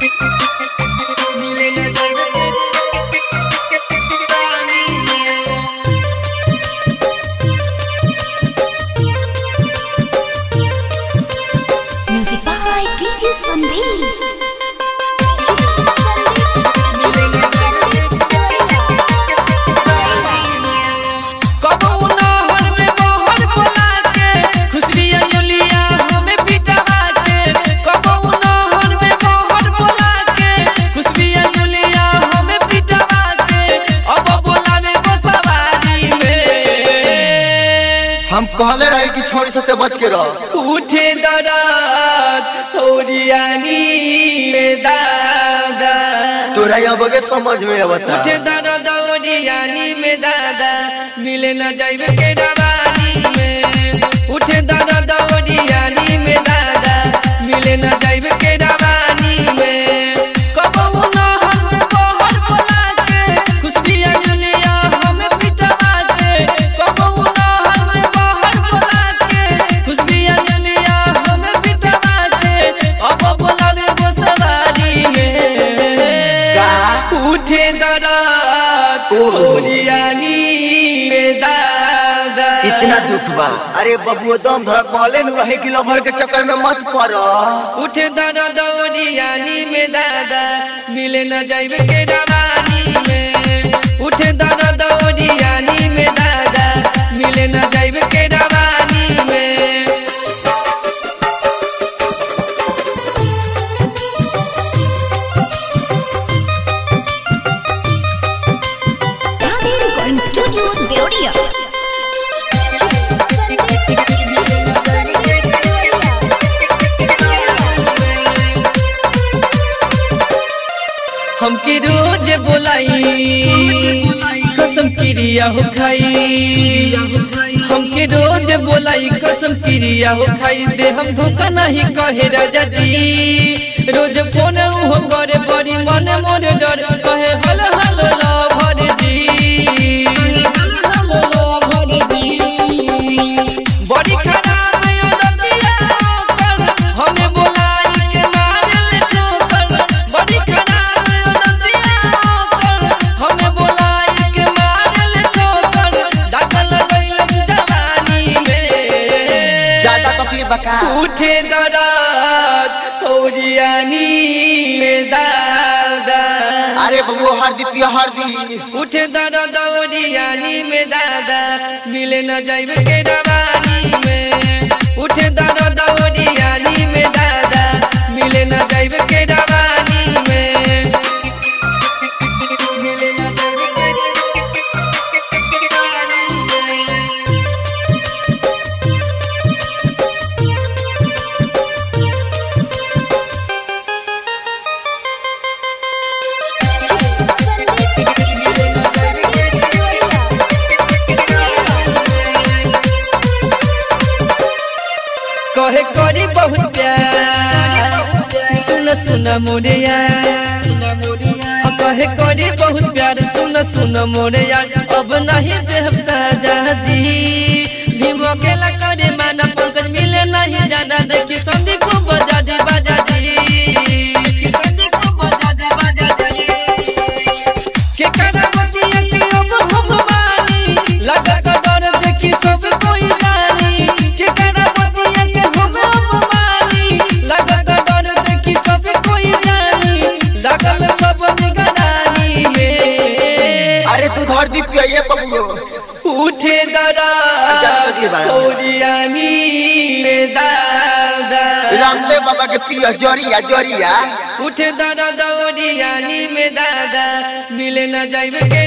मिले न जाइब रानी में Music by DJ Sandeep. कबू नहर में बहर बोला के खुशबिया जुलिया हमें पिटवा के कबू नहर में बहर बोला के खुशबिया जुलिया हमें पिटवा के अब बोला में बसवारी में हम कहले रहे कि छोरी से, से बच के रह उठे दरात होरियानी में दादा तोरा अब के समझ में आवता उठे दर्द ओरियानी में दादा मिले न जाइब के रवानी में उठे दर्द ओरियानी में दादा मिले न जाइब के रवानी में कबहू नहर में बहर बोला के खुशबिया जुलिया हमें पिटवा के कबहू नहर में बहर बोला के खुशबिया जुलिया हमें पिटवा के अब बोला में बसवारी में उठे दरात ओहो। ओरियानी में दादा इतना दुख बा अरे बबुआ दम धर कहले न रहे कि लभर के चक्कर में मत पड़ उठे दरात ओरियानी में दादा मिले न जाइब के रवानी में उठे दरात ओरियानी में दादा मिले न जाइब के रवानी में Radhe Recording Studio, Deodia. हमके रोज बोलाई कसम क्रिया हो खाई हमके रोज बोलाई कसम क्रिया हो खाई दे हम धोखा नहीं कहे राजा जी रोज फोन हो करे बड़ी मन मोर डर कहे हल हल लभर जी हल लभर जी बड़ी खराब अदतिया कर हमें बोलाई के मारल ठोकर बड़ी खराब अदतिया कर हमें बोलाई के मारल ठोकर दाखल गइलस जवानी में ज्यादा तकलीफ बका उठे दरात ओरियानी में दादा अरे बबुआ हरदी पिया हरदी उठे दर्द ओरियानी में दादा मिले न जाइब के रवानी में उठे दर्द ओरियानी में दादा मिले न जाइब के रवानी में मिले न जाइब के रवानी में कहे करी बहुत प्यार सुन सुन मोरिया कहे करी बहुत प्यार सुन सुन मोरिया अब नहीं देव साजा जी भीम अकेला करे माना पंकज मिले नहीं जाना देखी संदीप को बजा दे बाजा जी देखी संदीप को बजा दे बाजा जी के करावतिया के अब हम बानी लगा का डर देखी सब कोई जानी के करावतिया के हम अब बानी लगा का डर देखी सब कोई जानी लगल सब निगरानी में अरे तू हरदी पिया ये बबुआ उठे दरा ज्यादा तकलीफ आ रहा है। ओरियानी में दादा रामदेव बाबा के पिया जरिया जरिया उठे दरा दौड़ियानी में दादा मिले न जाइब के